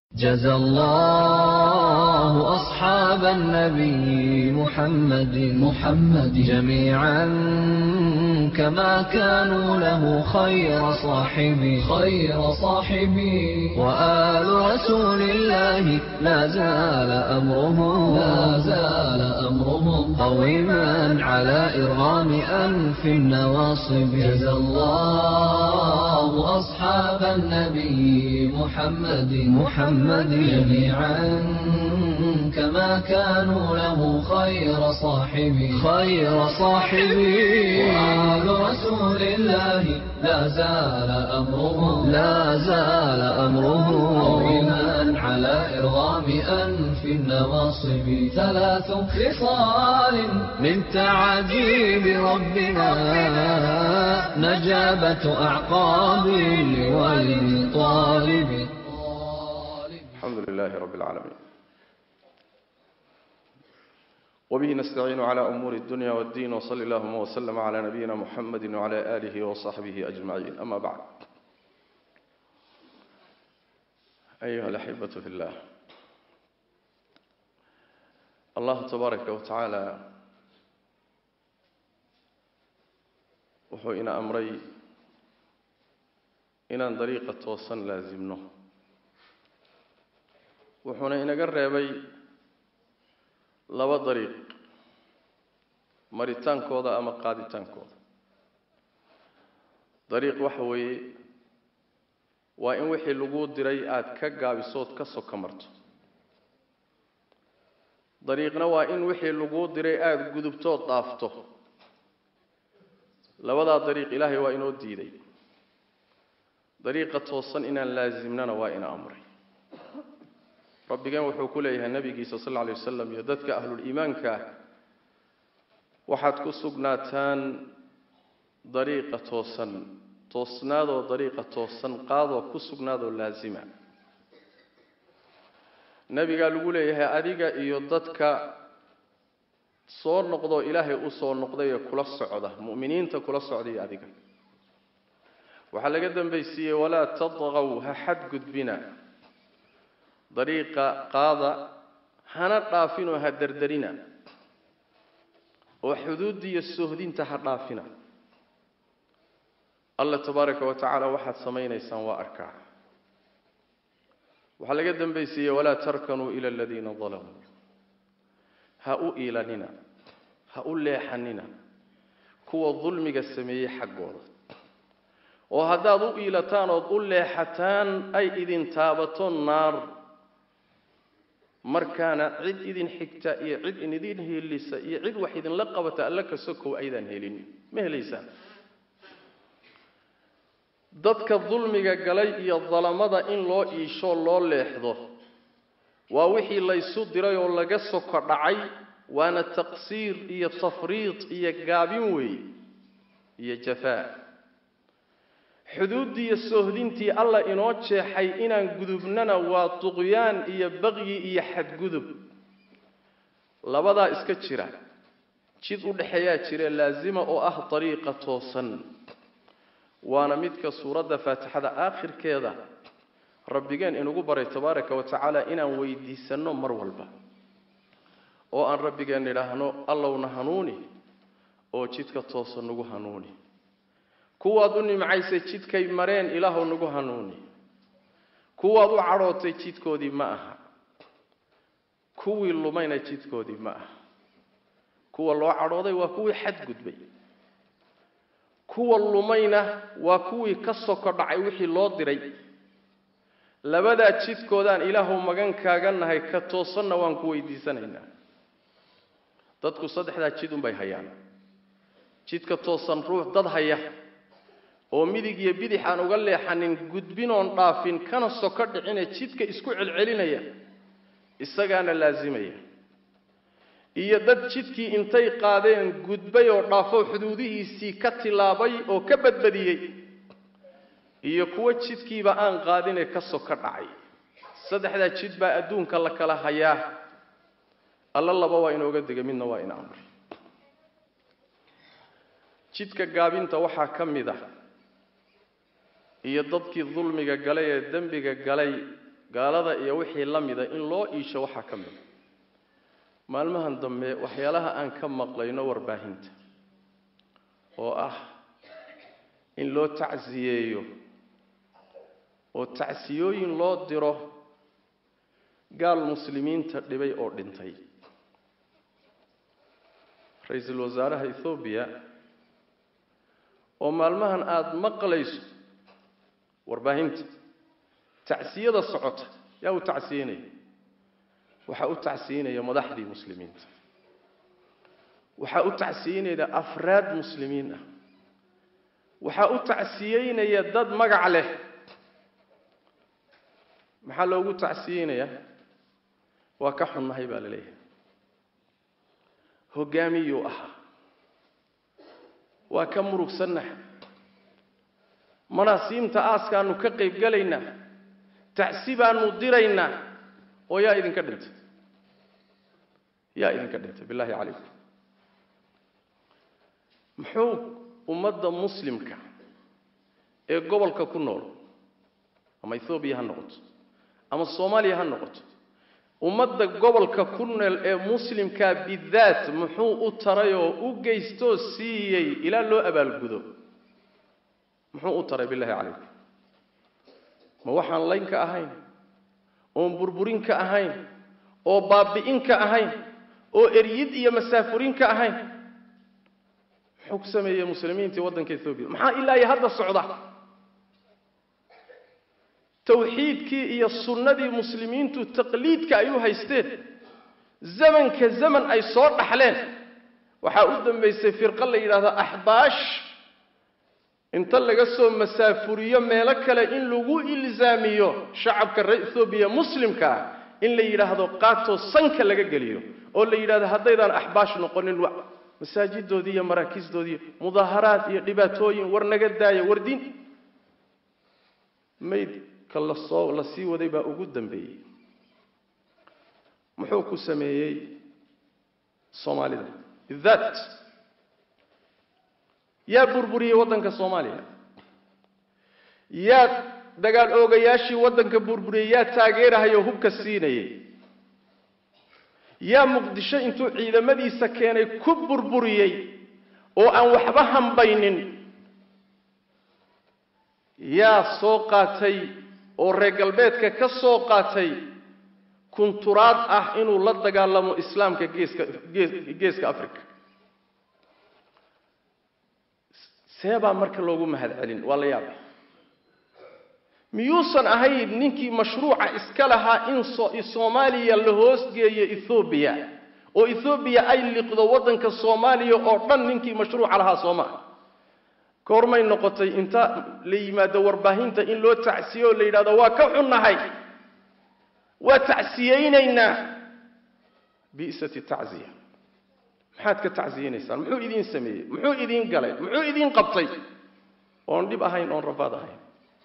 جزى الله أصحاب النبي محمد محمد جميعا كما كانوا له خير صاحبي خير صاحبي وآل رسول الله لا زال أمرهم لا زال أمرهم قويما على إرغام أنف النواصب جزى الله أصحاب النبي محمد محمد جميعا كما كانوا له خير صاحبي خير صاحبي وآل رسول الله لا زال أمرهم لا زال أمرهم قويما على إرغام أنف النواصب ثلاث خصال من تعجيب ربنا نجابة أعقاب لولي طالب الحمد لله رب العالمين وبه نستعين على أمور الدنيا والدين وصلى اللهم وسلم على نبينا محمد وعلى آله وصحبه أجمعين أما بعد أيها الأحبة في الله الله تبارك وتعالى wuxuu ina amray inaan dariiqa toosan laasimno wuxuuna inaga reebay laba dariiq maritaankooda ama qaaditaankooda dariiq waxa weeye waa in wixii laguu diray aada ka gaabisood ka soka marto dariiqna waa in wixii laguu diray aada gudubtood dhaafto labadaa dariiq ilaahay waa inoo diiday dariiqa toosan inaan laasimnana waa ina amray rabbigeen wuxuu ku leeyahay nabigiisa sal lla alay wasalam iyo dadka ahluliimaanka ah waxaad ku sugnaataan dariiqa toosan toosnaadoo dariiqa toosan qaadoo ku sugnaadoo laasima nebigaa lagu leeyahay adiga iyo dadka soo noqdoo ilaahay u soo noqday ee kula socda mu'miniinta kula socday adiga waxaa laga dambaysiiyey walaa tadqaw ha xadgudbina dariiqa qaada hana dhaafinoo ha derderina oo xuduudda iyo sohdinta ha dhaafina alla tabaaraka wa tacaala waxaad samaynaysaan waa arkaa waxaa laga dambaysiiyey walaa tarkanuu ila aladiina dalamuu ha u iilanina ha u leexanina kuwa dulmiga sameeyey xaggooda oo haddaad u iilataan ood u leexataan ay idin taabato naar markaana cid idin xigta iyo cid idin helisa iyo cid wax idinla qabata alla ka sokow aydaan helin ma helaysaan dadka dulmiga galay iyo dalamada in loo iisho loo leexdo waa wixii laysu diray oo laga soko dhacay waana taqsiir iyo tafriid iyo gaabin weeye iyo jafaa xuduuddii iyo soohdintii alla inoo jeexay inaan gudubnana waa duqyaan iyo baqyi iyo xadgudub labadaa iska jira jid u dhexeeyaa jire laasima oo ah dariiqa toosan waana midka suuradda faatixada aakhirkeeda rabbigeen inugu baray tabaaraka wa tacaala inaan weydiisanno mar walba oo aan rabbigeen idhaahno allowna hanuuni oo jidka toosan nagu hanuuni kuwaad u nimcaysay jidkay mareen ilaahow nagu hanuuni kuwaad u cadhootay jidkoodii ma aha kuwii lumayna jidkoodii ma aha kuwa loo cadhooday waa kuwii xadgudbay kuwa lumayna waa kuwii ka soko dhacay wixii loo diray labadaa jidkoodaan ilaahow magan kaaga nahay ka toosanna waan ku weydiisanaynaa dadku saddexdaa jid unbay hayaan jidka toosan ruux dad haya oo midig iyo bidix aan uga leexanin gudbinoon dhaafin kana soko dhicine jidka isku celcelinaya isagaana laasimaya iyo dad jidkii intay qaadeen gudbay oo dhaafo xuduudihiisii ka tilaabay oo ka badbadiyey iyo kuwo jidkiiba aan qaadinee ka soko dhacay saddexdaa jid baa adduunka la kala hayaa alla laba waa inooga dega midna waa ina amray jidka gaabinta waxaa ka mid ah iyo dadkii dulmiga galay ee dembiga galay gaalada iyo wixii la mida in loo iisho waxaa ka mida maalmahan dambe waxyaalaha aan ka maqlayno warbaahinta oo ah in loo tacsiyeeyo oo tacsiyooyin loo diro gaal muslimiinta dhibay oo dhintay ra-iisul wasaaraha ethoobiya oo maalmahan aada maqlayso warbaahinta tacsiyada socota yaa u tacsiyenaya waxaa u tacsiyenaya madaxdii muslimiinta waxaa u tacsiyeynaya afraad muslimiin ah waxaa u tacsiyeynaya dad magac leh maxaa loogu tacsiyeynayaa waa ka xunnahay baa la leeyahay hoggaamiyuu ahaa waa ka murugsannaha manaasiimta aaskaanu ka qayb galaynaa tacsi baanu diraynaa oo yaa idinka dhintay yaa idinka dhintay billahi calaykum muxuu ummadda muslimka ee gobolka ku nool ama ethoobiya ha noqoto ama soomaaliya ha noqoto ummadda gobolka ku nool ee muslimkaa bidaat muxuu u taray oo u geystoo siiyey ilaa loo abaalgudo muxuu u taray billahi calaykum ma waxaan laynka ahayn oon burburinka ahayn oo baabi'inka ahayn oo eryid iyo masaafurinka ahayn muxuu ku sameeyey muslimiintii waddanka ethoobiya maxaa ilaa iyo hadda socda tawxiidkii iyo sunnadii muslimiintu taqliidka ay u haysteen zamanka zaman ay soo dhaxleen waxaa u dambaysay firqo la yidhaahdo axbaash inta laga soo masaafuriyo meelo kale in lagu ilzaamiyo shacabka reer ethoobiya muslimka ah in la yidhaahdo qaatoo sanka laga geliyo oo la yidhahdo haddaydaan axbaash noqonin masaajidoodii iyo maraakiisdoodii mudaaharaad iyo dhibaatooyin war naga daaya war diin maydka lasoo la sii waday baa ugu dambeeyey muxuu ku sameeyey soomaalida bidaat yaa burburiyey waddanka soomaaliya yaa dagaal oogayaashii waddanka burburiyey yaa taageerahayoo hubka siinayay yaa muqdisho intuu ciidamadiisa keenay ku burburiyey oo aan waxba hambaynin yaa soo qaatay oo reer galbeedka ka soo qaatay kunturaad ah inuu la dagaalamo islaamka geeska geeska africa seebaa marka loogu mahad celin waa la yaaba miyuusan ahayn ninkii mashruuca iska lahaa in soomaaliya la hoosgeeyo ethoobiya oo ethoobiya ay liqdo waddanka soomaaliya oo dhan ninkii mashruuca lahaa soomaa goormay noqotay inta la yimaado warbaahinta in loo tacsiyo oo la yidhahdo waa ka xunnahay waa tacsiyeynaynaa bi'sati tacziya maxaad ka tacsiyeynaysaan muxuu idiin sameeyey muxuu idiin galay muxuu idiin qabtay oon dhib ahayn oon rafaad ahayn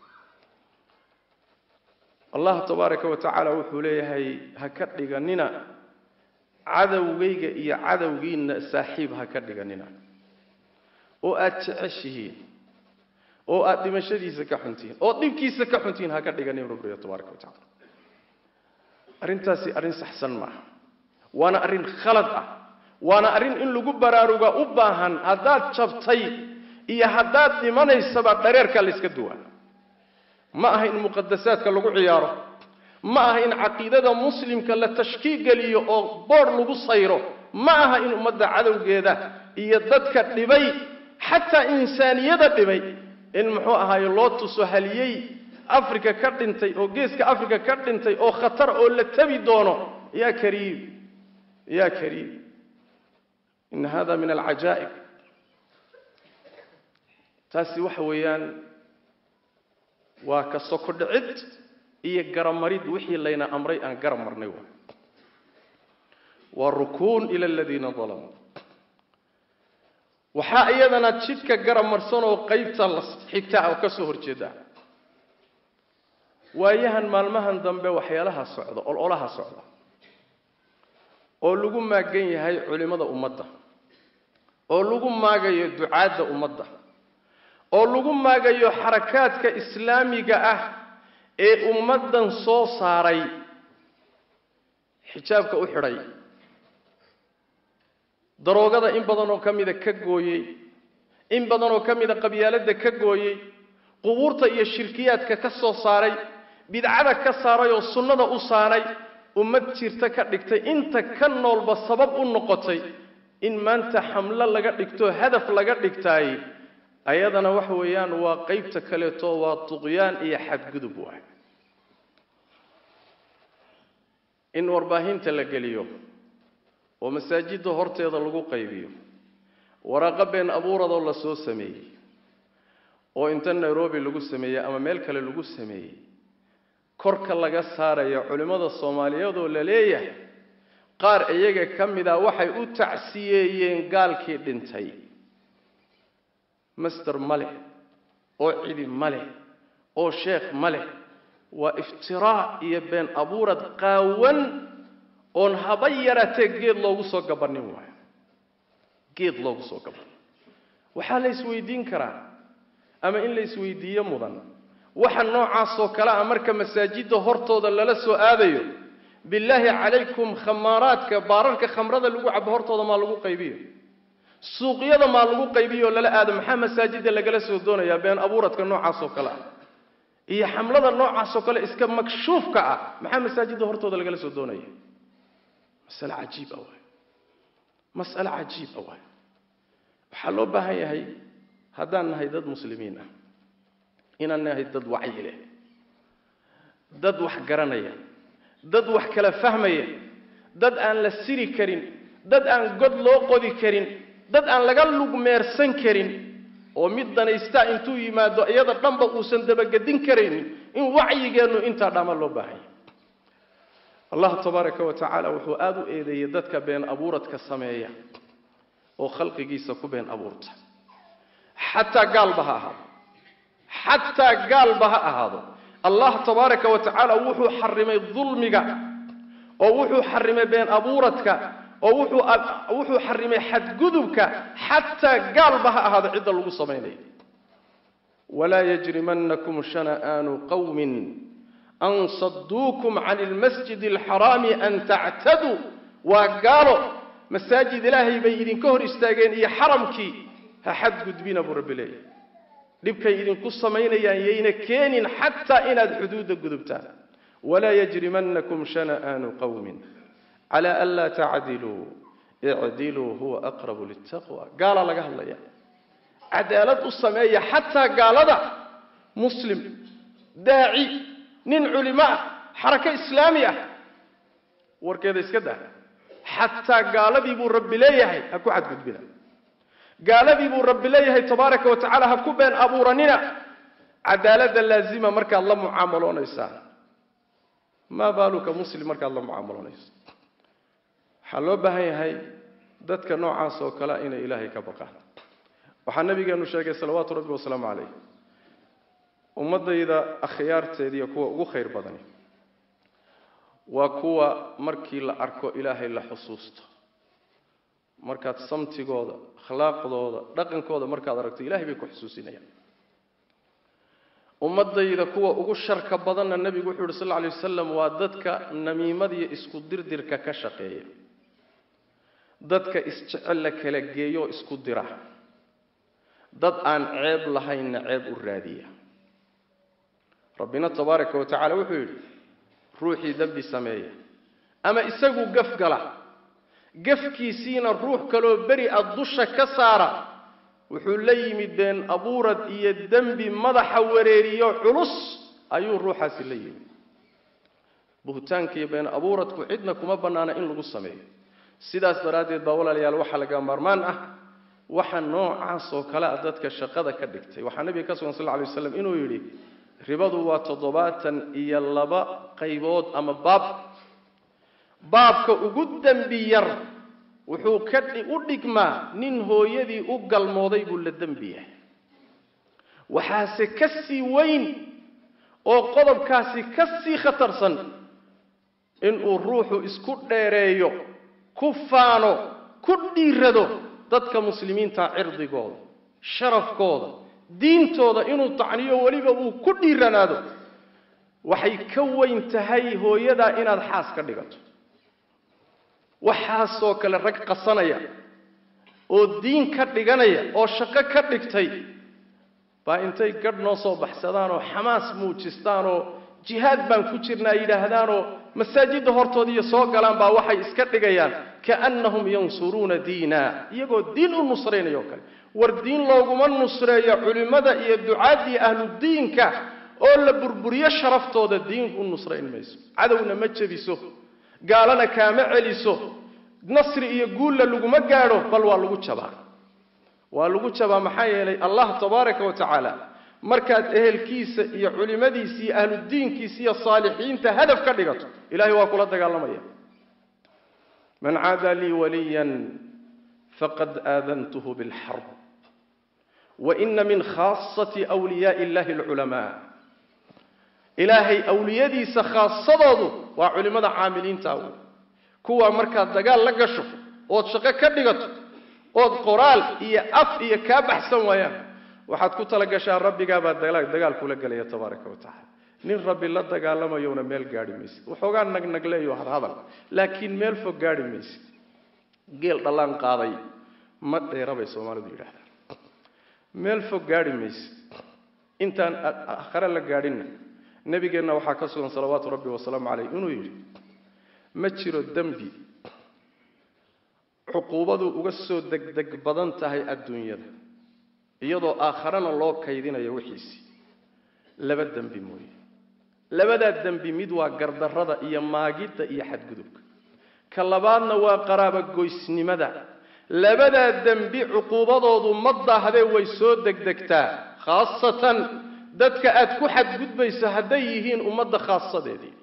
allah tabaaraka wa tacaala wuxuu leeyahay ha ka dhiganina cadowgayga iyo cadowgiinna saaxiib ha ka dhiganina oo aada jeceshihiin oo aada dhimashadiisa ka xuntihiin oo dhibkiisa ka xuntihiin ha ka dhiganin rabbiga tabaaraka wa tacala arrintaasi arrin saxsan maaha waana arrin khalad ah waana arrin in lagu baraaruga u baahan haddaad jabtay iyo haddaad dhimanaysaba dhareerkaa layska duwaa ma aha in muqadasaadka lagu ciyaaro ma aha in caqiidada muslimka la tashkiig geliyo oo boodh lagu sayro ma aha in ummadda cadowgeeda iyo dadka dhibay xataa insaaniyada dhibay in muxuu ahaaye loo tuso haliyey africa ka dhintay oo geeska africa ka dhintay oo khatar oo la tabi doono yaa kariim yaa kariim ina hada min alcajaa'ib taasi waxa weeyaan waa ka soko dhicid iyo garamarid wixii layna amray aan garab marnay waa waa rukuun ila aladiina dalamuu waxaa iyadana jidka garab marsan oo qaybta la xigtaa oo ka soo horjeeda waayahan maalmahan dambe waxyaalaha socda ololaha socda oo lagu maagan yahay culimmada ummadda oo lagu maagayo ducaadda ummadda oo lagu maagayo xarakaadka islaamiga ah ee ummaddan soo saaray xijaabka u xidhay daroogada in badan oo ka mida ka gooyey in badan oo ka mida qabyaaladda ka gooyey qubuurta iyo shirkiyaadka ka soo saaray bidcada ka saaray oo sunnada u saaray ummad jirta ka dhigtay inta ka noolba sabab u noqotay in maanta xamlo laga dhigto hadaf laga dhigtaay ayadana waxa weeyaan waa qeybta kaleeto waa tuqyaan iyo xadgudub waay in warbaahinta la geliyo oo masaajidda horteeda lagu qaybiyo waraaqo been abuuradoo la soo sameeyey oo inta nairobi lagu sameeyey ama meel kale lagu sameeyey korka laga saaraya culimmada soomaaliyeedoo la leeyahay qaar iyaga ka mid a waxay u tacsiyeeyeen gaalkii dhintay master ma leh oo cidi ma leh oo sheekh ma leh waa iftiraa iyo been abuurad qaawan oon haba yaratee geed loogu soo gabanin waayo geed loogu soo gabanin waxaa la isweydiin karaa ama in la isweydiiyo mudan waxa noocaasoo kale a marka masaajidda hortooda lala soo aadayo billaahi calaykum khamaaraadka baararka khamrada lagu cabo hortooda maa lagu qaybiyo suuqyada maa lagu qaybiyo oo lala aado maxaa masaajidda lagala soo doonayaa been abuuradka noocaasoo kale ah iyo xamlada noocaasoo kale iska makshuufka ah maxaa masaajidda hortooda lagala soo doonaya masale cajiib ah waay mas'ale cajiib ah waay waxaa loo baahan yahay haddaan nahay dad muslimiin ah inaan nahay dad wacyi leh dad wax garanaya dad wax kala fahmaya dad aan la siri karin dad aan god loo qodi karin dad aan laga lugmeersan karin oo mid danaysta intuu yimaado iyada dhanba uusan dabagedin karaynin in wacyigeennu intaa dhama loo baahanya allah tabaaraka wa tacaala wuxuu aada u eedeeyey dadka been abuuradka sameeya oo khalqigiisa ku been abuurta xataa gaalba ha ahaado xataa gaalba ha ahaado allah tabaaraka wa tacaala wuxuu xarimay dulmiga oo wuxuu xarimay been abuuradka oo wuxuu wuxuu xarimay xadgudubka xataa gaalba ha ahaado cidda lagu samaynayo walaa yajrimanakum shana'aanu qawmin an saduukum can lmasjid alxaraami an tactaduu waa gaalo masaajid ilaahay bay idinka hor istaageen iyo xaramkii ha xadgudbina buu rabbi leeyahy dhibkay idinku samaynayaan yayna keenin xataa inaad xuduudda gudubtaan walaa yajrimanakum shana'aanu qawmin cala an laa tacdiluu icdiluu huwa aqrabu litaqwa gaalaa laga hadlaya cadaalad u sameeya xataa gaalada muslim daaci nin culimo ah xarako islaami ah warkeeda iska daa xataa gaaladii buu rabbi leeyahay ha ku xadgudbina gaaladii buu rabbi leeyahay tabaaraka wa tacaala ha ku been abuuranina cadaaladda laazima markaad la mucaamaloonaysaa maa baaluka muslim markaad la mucaamaloonayso waxaa loo baahan yahay dadka noocaas oo kale inay ilaahay ka baqaan waxaa nabigeenu sheegay salawaatu rabbi wasalaamu calayh ummadayda akhyaarteediiyo kuwa ugu khayr badani waa kuwa markii la arko ilaahay la xusuusto markaad samtigooda akhlaaqdooda dhaqankooda markaad aragto ilahay bay ku xusuusinayaan ummadayda kuwa ugu sharka badanna nebigu wuxuu yuhi sal lla alay wasalam waa dadka namiimadiyo isku dirdirka ka shaqeeya dadka isjecel la kala geeyo isku dira dad aan ceeb lahaynna ceeb u raadiya rabbina tabaaraka wa tacala wuxuu yidhi ruuxii dembi sameeya ama isagu gaf gala gafkiisiina ruux kaloo beri a dusha ka saara wuxuu la yimid been abuurad iyo dembi madaxa wareeriyo culus ayuu ruuxaasi la yimid buhtaanka iyo been abuuradku cidna kuma bannaana in lagu sameeyo sidaas daraaddeed baa walaalayaal waxaa laga maarmaan ah waxa noocaas oo kale a dadka shaqada ka dhigtay waxaa nabiga ka sugan sal lla alay waslam inuu yidhi ribadu waa toddobaatan iyo laba qaybood ama baab baabka ugu dembi yar wuxuu ka u dhigmaa nin hooyadii u galmooday buu la dembi yahay waxaase ka sii weyn oo qodobkaasi ka sii khatarsan inuu ruuxu isku dheereeyo ku faano ku dhiirado dadka muslimiinta cirdigooda sharafkooda diintooda inuu tacniyo weliba uu ku dhiiranaado waxay ka weyn tahay hooyadaa inaad xaas ka dhigato waxaasoo kale rag qasanaya oo diin ka dhiganaya oo shaqo ka dhigtay baa intay gadh noo soo baxsadaanoo xamaas muujistaanoo jihaad baan ku jirnaa yidhaahdaanoo masaajidda hortoodiiyo soo galaan baa waxay iska dhigayaan kaannahum yansuruuna diina iyagoo diin u nusraynaya oo kale war diin looguma nusreeyo culimmada iyo ducaaddii ahludiinka oo la burburiyo sharaftooda diin u nusrayn mayso cadowna ma jebiso gaalana kaama celiso nasri iyo guulla laguma gaadho bal waa lagu jabaa waa lagu jabaa maxaa yeelay allah tabaaraka wa tacaala markaad ehelkiisa iyo culimmadiisa iyo ahludiinkiisa iyo saalixiinta hadaf ka dhigato ilahay waa kula dagaalamaya man caada lii waliyan faqad aadantuhu bilxarb waina min khaasati wliyaai illahi alculamaa ilaahay awliyadiisa khaasadoodu waa culimmada caamiliinta wey kuwaa markaad dagaal la gasho ood shaqo ka dhigato ood qoraal iyo af iyo kaa baxsan waayaan waxaad ku tala gashaa rabbigaabaa dagaal kula gelaya tabaaraka wa tacala nin rabbi la dagaalamayowna meel gaadhi maysid waxoogaa nagnagleeyo hadhadal laakiin meel fog gaadhi maysid geel dhallaan qaaday ma dheera bay soomaalidu yidhahdaan meel fog gaadhi maysid intaan akhare la gaadhinna nebigeenna waxaa ka sugan salawaatu rabbi wasalaamu caleyh inuu yidhi ma jiro dembi cuquubadu uga soo degdeg badan tahay adduunyada iyadoo aakharana loo kaydinayo wixiisii laba dembi mooye labadaa dembi mid waa gardarrada iyo maagidda iyo xadgudubka ka labaadna waa qaraabogoysnimada labadaa dembi cuquubadoodu ma daahdee way soo degdegtaa khaasatan dadka aad ku xadgudbayso hadday yihiin ummadda khaasadeedii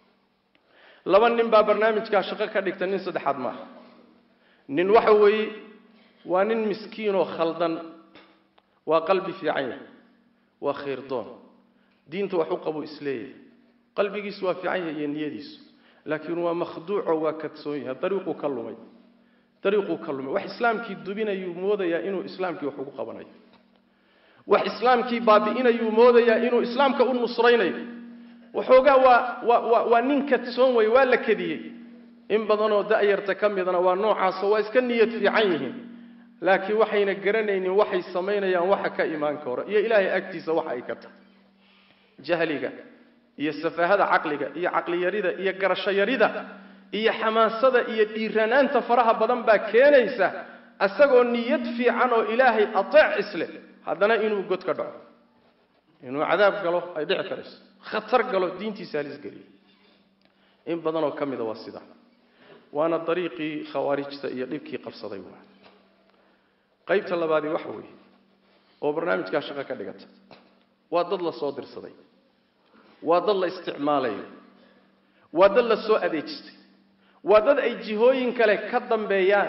laba nin baa barnaamijkaa shaqo ka dhigta nin saddexaad maaha nin waxa weeye waa nin miskiinoo khaldan waa qalbi fiican yahay waa khayrdoon diinta wax u qabu isleeyahay qalbigiisu waa fiican yahay iyo niyadiisu laakiin waa makhduuco waa kadsoon yahay dariiquu ka lumay dariiquu ka lumay wax islaamkii dubinayuu moodayaa inuu islaamkii wax ugu qabanayo wax islaamkii baabi'inayuu moodayaa inuu islaamka u nusraynayo waxoogaa waa waa waa waa nin kadsoon wey waa la kediyey in badanoo da'yarta ka midana waa noocaasoo waa iska niyad fiican yihiin laakiin waxayna garanaynin waxay samaynayaan waxa ka imaan karo iyo ilaahay agtiisa waxa ay ka tahay jahliga iyo safaahada caqliga iyo caqliyarida iyo garashoyarida iyo xamaasada iyo dhiiranaanta faraha badan baa keenaysa isagoo niyad fiican oo ilaahay ateec isleh haddana inuu god ka dhaco inuu cadaab galo ay dhici karayso khatar galo diintiisa halis geliyo in badanoo ka mida waa sidaa waana dariiqii khawaarijta iyo dhibkii qabsaday waa qaybta labaadii waxa weeye oo barnaamijkaa shaqo ka dhigata waa dad la soo dirsaday waa dad la isticmaalayo waa dad la soo adeejistay waa dad ay jihooyin kale ka dambeeyaan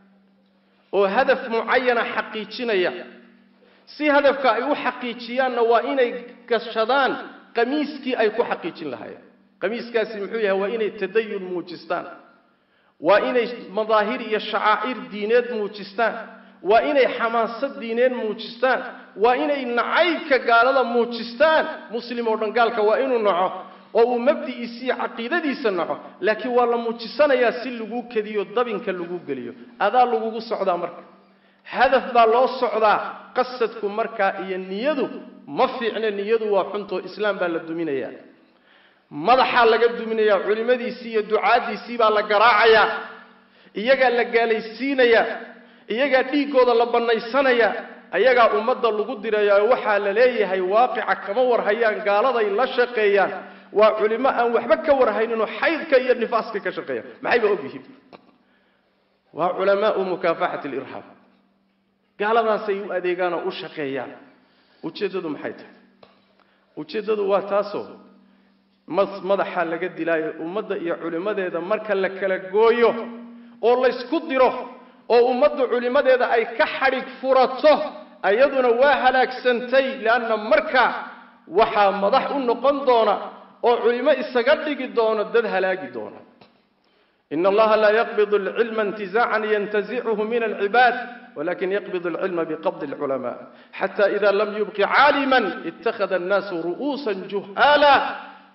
oo hadaf mucayana xaqiijinaya si hadafka ay u xaqiijiyaanna waa inay gashadaan qamiiskii ay ku xaqiijin lahaayeen qamiiskaasi muxuu yahay waa inay tadayun muujistaan waa inay madaahir iyo shacaa'ir diineed muujistaan waa inay xamaasad diineed muujistaan waa inay nacaybka gaalada muujistaan muslim oo dhan gaalka waa inuu naco oo uu mabdi'iisa iyo caqiidadiisa naco laakiin waa la muujisanayaa si laguu kediyo dabinka lagu geliyo adaa lagugu socdaa marka hadaf baa loo socdaa qasadku markaa iyo niyadu ma fiicne niyadu waa xuntoo islaam baa la duminayaa madaxaa laga duminayaa culimmadiisii iyo ducaaddiisii baa la garaacayaa iyagaa la gaalaysiinayaa iyagaa dhiiggooda la bannaysanayaa ayagaa ummadda lagu dirayaa waxaa la leeyahay waaqica kama warhayaan gaaladay la shaqeeyaan waa culimo aan waxba ka warhayninoo xaydka iyo nifaaska ka shaqeeya maxayba ogyihiin waa culamaau mukaafaxati alirhaab gaaladaasay u adeegaan oo u shaqeeyaan ujeeddadu maxay tahay ujeeddadu waa taasoo madaxa laga dilaayo ummadda iyo culimmadeeda marka la kala gooyo oo laysku diro oo ummaddu culimmadeeda ay ka xadhig furato ayaduna waa halaagsantay leanna marka waxaa madax u noqon doona oo culimo isaga dhigi doono dad halaagi doona in allaha laa yaqbidu alcilma intizaacan yantazichu min alcibaad wlakin yaqbid alcilma biqabdi alculamaa xata ida lam yubqi caaliman ittakhada annaasu ru'uusa juhaala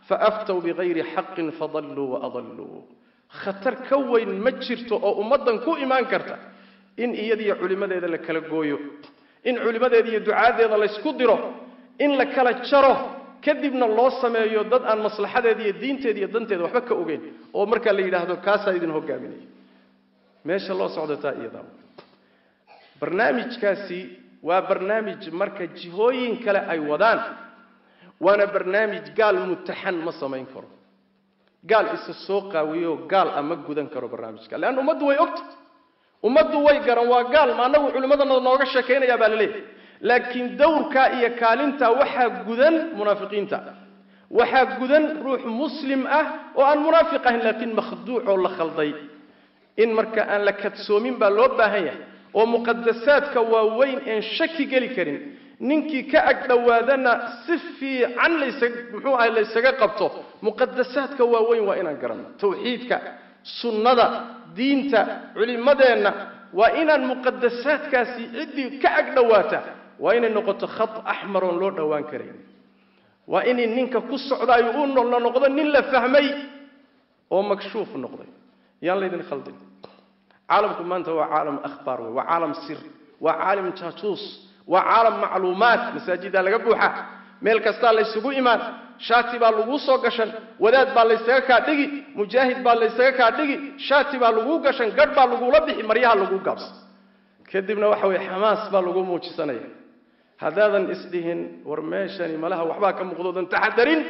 faaftow bigayri xaqin fadalluu waadalluu khatar ka weyn ma jirto oo ummaddan ku imaan karta in iyadiyo culimmadeeda la kala gooyo in culimmadeeda iyo ducaadeeda laysku diro in la kala jaro kadibna loo sameeyo dad aan maslaxadeeda iyo diinteeda iyo danteeda waxba ka ogeyn oo markaa la yidhaahdo kaasaa idin hogaaminaya meesha loo socdataa iyadaa barnaamijkaasi waa barnaamij marka jihooyin kale ay wadaan waana barnaamij gaal mutaxan ma samayn karo gaal isa soo qaawiyo gaal a ma gudan karo barnaamijka leanna ummaddu way ogta ummaddu way garan waa gaal ma annagu culimmadana nooga sheekaynayaa baa la leeyahay laakiin dawrkaa iyo kaalintaa waxaa gudan munaafiqiinta waxaa gudan ruux muslim ah oo aan munaafiq ahayn laakiin makhduuc oo la khalday in marka aan la kadsoomin baa loo baahan yahay oo muqadasaadka waaweyn een shaki geli karin ninkii ka ag dhowaadana si fiican laysa muxuu ahay laysaga qabto muqadasaadka waaweyn waa inaan garanno tawxiidka sunnada diinta culimmadeenna waa inaan muqadasaadkaasi ciddii ka ag dhowaata waa inay noqoto khad axmar oon loo dhowaan karayn waa inay ninka ku socdaayo u la noqdo nin la fahmay oo makshuuf noqday yaan laydin khaldin caalamku maanta waa caalam akhbaar wey waa caalam sir waa caalam jaajuus waa caalam macluumaad masaajiddaa laga buuxa meel kastaa laysugu imaan shaati baa laguu soo gashan wadaad baa laysaga kaa dhigi mujaahid baa laysaga kaa dhigi shaati baa laguu gashan gadh baa lagula bixi maryaha laguu gaabsan kadibna waxa weye xamaas baa lagu muujisanaya haddaadan isdhihin war meeshani malaha waxbaa ka muuqdoodan taxadarin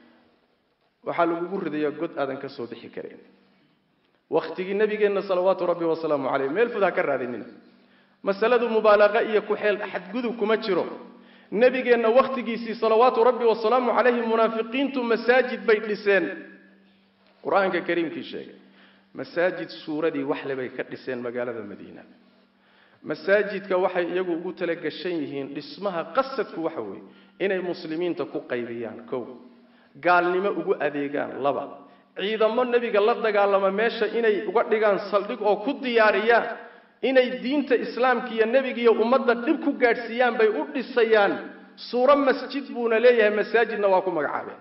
waxaa lagugu ridayaa god aadan ka soo bixi karin wakhtigii nabigeenna salawaatu rabbi wasalaamu caleyh meel fud ha ka raadinina masaladu mubaalaqa iyo ku-xeel xadgudub kuma jiro nebigeenna wakhtigiisii salawaatu rabbi wasalaamu calayhi munaafiqiintu masaajid bay dhiseen qur-aanka kariimkii sheegay masaajid suuradii waxle bay ka dhiseen magaalada madiina masaajidka waxay iyagu ugu talagashan yihiin dhismaha qasadku waxa weeye inay muslimiinta ku qaybiyaan kow gaalnimo ugu adeegaan laba ciidamo nebiga la dagaalama meesha inay uga dhigaan saldhig oo ku diyaariyaan inay diinta islaamka iyo nebiga iyo ummadda dhib ku gaadhsiiyaan bay u dhisayaan suuro masjid buuna leeyahay masaajidna waa ku magacaabeen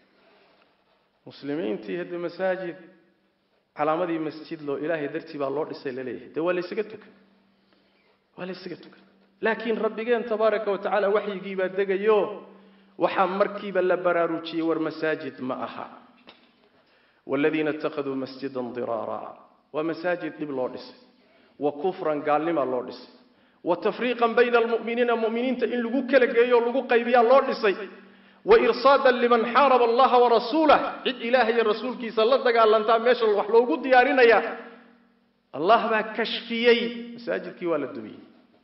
muslimiintii hadde masaajid calaamadii masjid loo ilaahay dartii baa loo dhisay laleeyahay dee waa laysaga tukan waa laysaga tukan laakiin rabbigeen tabaaraka wa tacaala waxyigii baa degayo waxaa markiiba la baraarujiyey war masaajid ma aha wladiina ittakhaduu masjidan diraara waa masaajid dhib loo dhisay wa kufran gaalnima loo dhisay wa tafriiqan bayna almu'miniina mu'miniinta in lagu kala geeyo o lagu qaybiyaa loo dhisay wa irsaadan liman xaaraba allaha warasuulah cid ilaah iyo rasuulkiisa la dagaalantaa meesha wax loogu diyaarinaya allah baa kashfiyey masaajidkii waa la dumiyey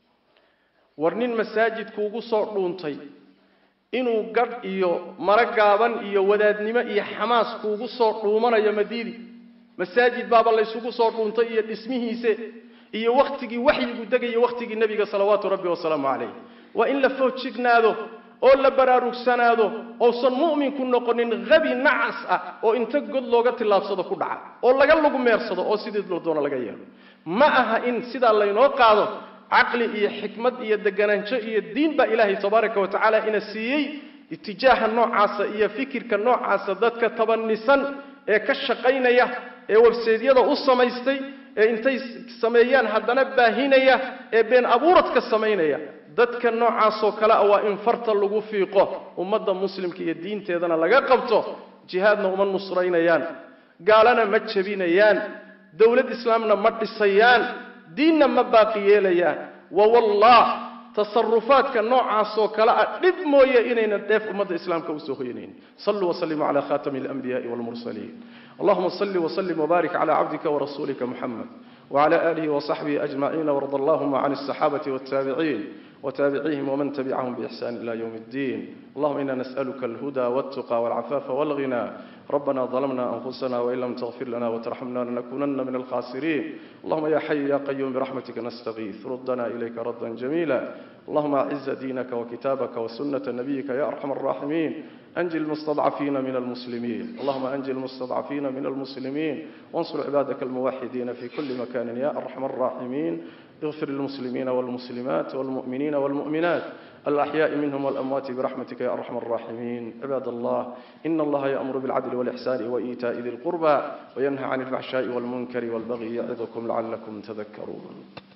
war nin masaajidkuugu soo dhuuntay inuu gadh iyo maro gaaban iyo wadaadnimo iyo xamaas kuugu soo dhuumanayo madiidi masaajid baaba laysugu soo dhuuntay iyo dhismihiise iyo wakhtigii waxyigu degayo wakhtigii nebiga salawaatu rabbi wasalaamu calayh waa in la foojignaado oo la baraarugsanaado ousan mu'minku noqonin habi nacas ah oo inta god looga tillaabsado ku dhaca oo laga lagu meersado oo sidii la doono laga yeelo ma aha in sidaa laynoo qaado caqli iyo xikmad iyo deganaansho iyo diin baa ilaahay tabaaraka wa tacaala ina siiyey itijaaha noocaasa iyo fikirka noocaasa dadka tabanisan ee ka shaqaynaya ee webseedyada u samaystay ee intay sameeyaan haddana baahinaya ee been abuuradka samaynaya dadka noocaasoo kale ah waa in farta lagu fiiqo ummadda muslimka iyo diinteedana laga qabto jihaadna uma nusraynayaan gaalana ma jebinayaan dowlad islaamna ma dhisayaan diinna ma baaqi yeelayaan wawallah tasarufaadka noocaasoo kale ah dhib mooye inayna dheef ummadda islaamka usoo hoyanayn saluu waslimuu cala khatami alanbiyaai walmursaliin allahuma salli wslim wbarik cala cabdika wrasulika muxamed wcla alihi wصaxbihi ajmaciin wrd allahuma can الصaxaabati wالtaabiciin wtaabicihim wman tabicahum bإxsan ila ywm اddin allahuma ina nasأlka اlhuda wالتuqى wاlcafafa wاlغina ربنا ظلمنا أنفسنا وإن لم تغفر لنا وترحمنا لنكونن من الخاسرين اللهم يا حي يا قيوم برحمتك نستغيث ردنا إليك ردا جميلا اللهم أعز دينك وكتابك وسنة نبيك يا أرحم الراحمين أنجي المستضعفين من المسلمين اللهم أنجي المستضعفين من المسلمين وانصر عبادك الموحدين في كل مكان يا أرحم الراحمين اغفر للمسلمين والمسلمات والمؤمنين والمؤمنات الأحياء منهم والأموات برحمتك يا أرحم الراحمين عباد الله إن الله يأمر بالعدل والإحسان وإيتاء ذي القربى وينهى عن الفحشاء والمنكر والبغي يعظكم لعلكم تذكرون